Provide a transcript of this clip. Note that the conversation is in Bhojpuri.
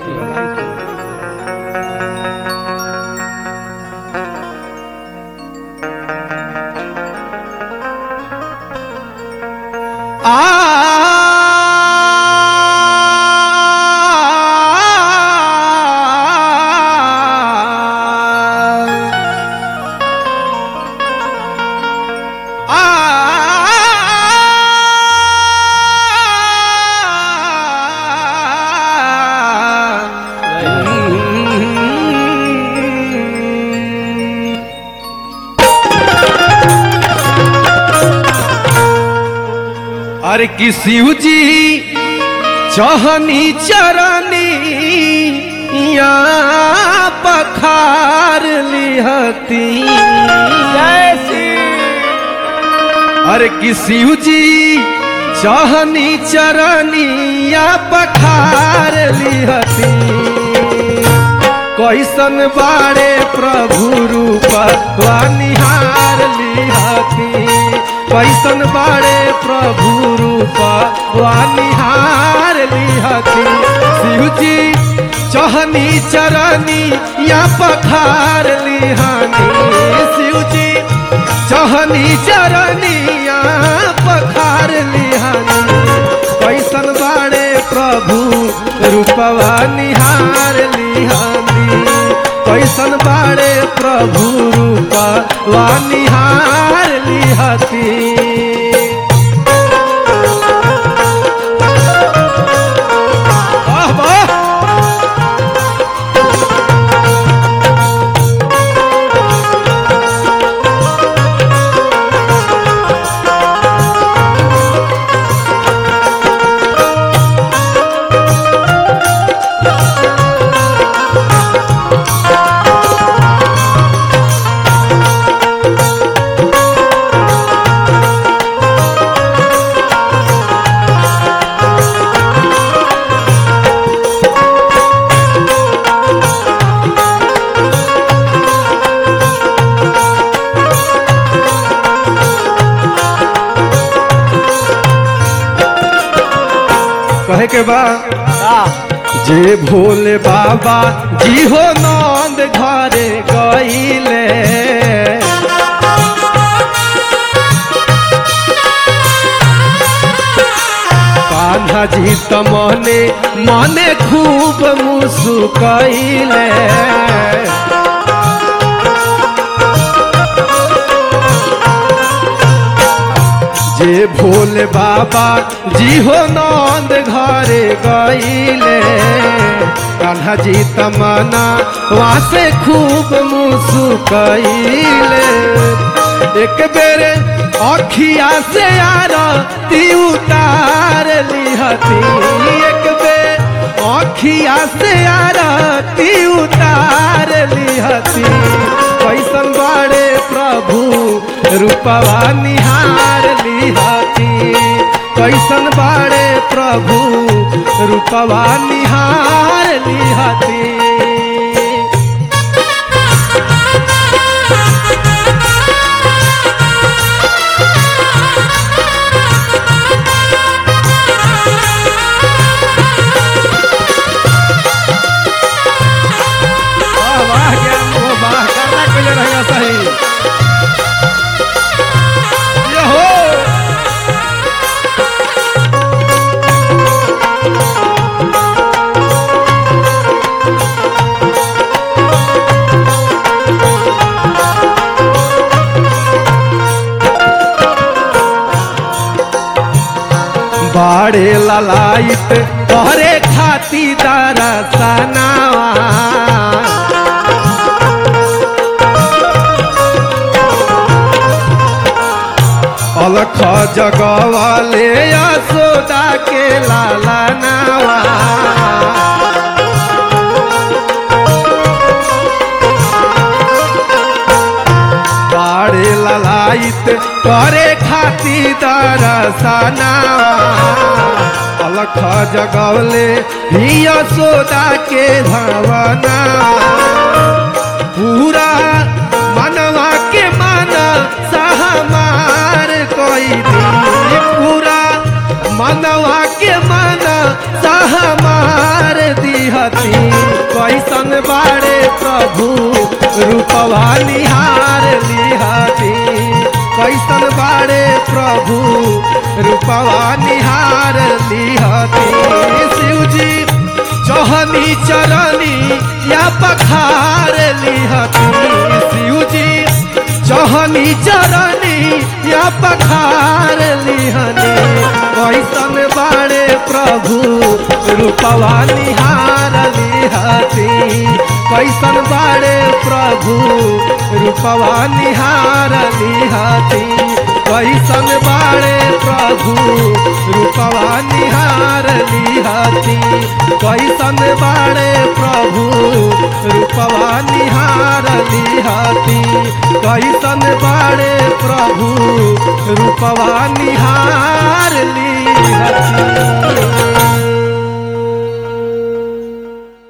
अरे कि शिव जी चहनी चरनी या पखार लिहती अरे कि शिव जी चहनी चरनी या पखार लिहती कैसन बारे प्रभु रूप निहार लिहती कैसन बारे प्रभु रूप निहार लिहती शिव जी चहनी चरनी या पखार लिहानी शिव जी चहनी चरनी या पखार लिहानी कैसन बारे प्रभु रूपवा निहार लिहानी कैसन बारे प्रभु रूपवा निहार लिहती वाह वाह कहे के बा जे भोले बाबा जी हो नंद घरे गईले कान्हा जी त मने मने खूब मुसुकैले जे भोले बाबा जी हो नंद घरे गईले कान्हा जी तमना वहाँ से खूब मुसुकैले एक बेरे अखिया से आरती उतार लिहती एक बेर अखिया से आरती उतार लिहती कैसन बड़े प्रभु रूपवा निहार लिहती कैसन बड़े प्रभु रूपवा निहार लिहती वाह वाह ज्ञान हो वाह करना के लिए रहेगा सही ये हो बाड़े ललाइट तोहरे खाती दरसनावा अलख जगवाले यशोदा के लाला नावा बाड़े ललाइत करे खाती दरसना अलख जगवले ही यशोदा के धवना पूरा मनवा के मन सहमार कोई दी पूरा मनवा के मन सहमार दिहती कैसन बाड़े प्रभु रूपवा निहार लिहती कैसन बाड़े प्रभु रूपवा निहार लिहती शिवजी चौहनी चरनी या पखार लिहती शिवजी चौहनी चरनी या पखार लिहनी कैसन बाड़े प्रभु रूपवा निहार लिहती कैसन बाड़े प्रभु रूपवा निहार लिहती कैसन बाड़े प्रभु रूपवा निहार लिहती कैसन बाड़े प्रभु रूपवा निहार लिहती कैसन बाड़े प्रभु रूपवा निहार लिहती